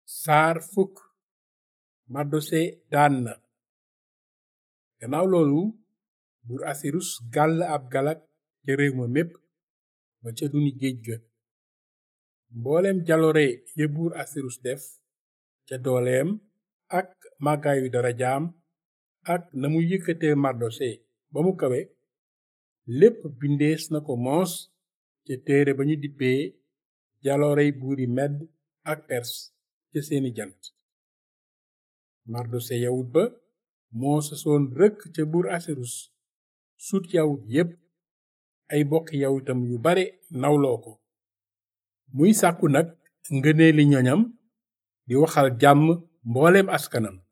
saar fukk mardose daan na gannaaw loolu buur asirus gàll ab galak ca réew ma mépp ba ca duni géej ga mbooleem jaloore ya buur asirus def ca dooleem ak màggaayu darajaam ak na mu yëkkatee mardose ba mu kawe lépp bindees na ko moos ca téere ba ñu dippee jaloorey buuri medd ak pers ca seeni jant mardose yawut ba moo sasoon rëkk ca buur asirus sut yawut yépp ay bokki yawutam yu bare nawloo ko muy sàkku nag ngëneeli ñoñam di waxal jàmm mbooleem askanam